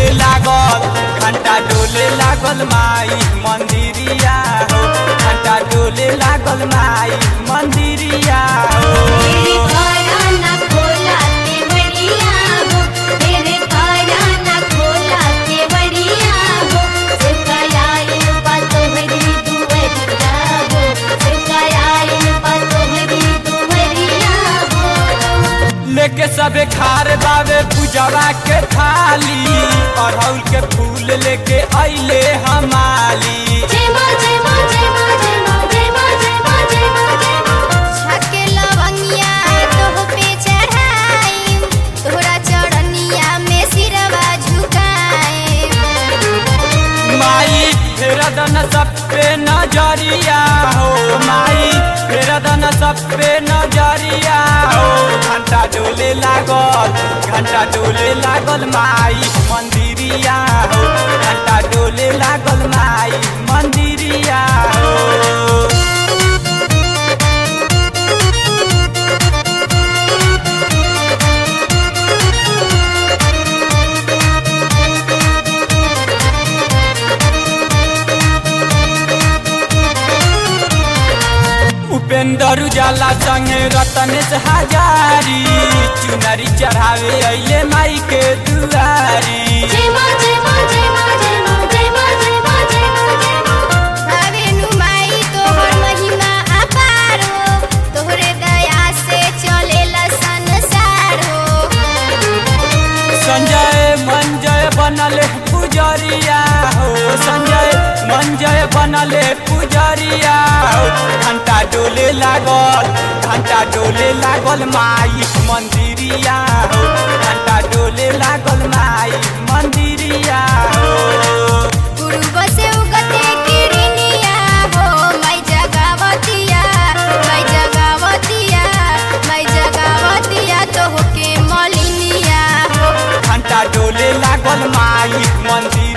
लागल घंटा डोले लागल माई मंदिरिया हो घंटा डोले लागल माई मंदिरिया हो तेरे काना खोला के बढ़िया हो तेरे काना खोला के बढ़िया हो सिकाया पातो हरी दुवरिया हो सिकाया पातो हरी दुवरिया हो लेके सबे खार बावे पूजवा के थाली अड़हुल के फूल लेके अइले हमाली जय मां जय मां जय मां जय मां जय मां जय मां जय मां जय मां छके लवंगिया तोह पे चढ़ाई तोहरा चढ़निया में सिरवा झुकाए माई फेरा दन सब पे नजरिया हो माई फेरा दन सब पे नजरिया हो घंटा डोले लागल घंटा डोले लागल माई मंदिरिया हो घंटा डोले लागल माई मंदिरिया हो उपेंद्र उजाला संगे रतनेश हजारी चुनरी चढ़ावे अइले माई के दुआरी जय मां जय मां जय मां जय मां जय मां जय मां जय मां जय मां भावेनु माई तोहर महिमा अपार हो तोहरे दया से चलेला संसार हो संजय मंजय बनले पुजरिया हो संजय मंजय बनले पुजरिया हो घंटा डोले लागल घंटा डोले लागल माई मंदिरिया हो घंटा डोले लागल माई मंदिरिया हो पूर्व से उगते किरनिया हो माई जगावतिया माई जगावतिया माई जगावतिया तो होके मलिनिया हो घंटा डोले लागल माई मंदिर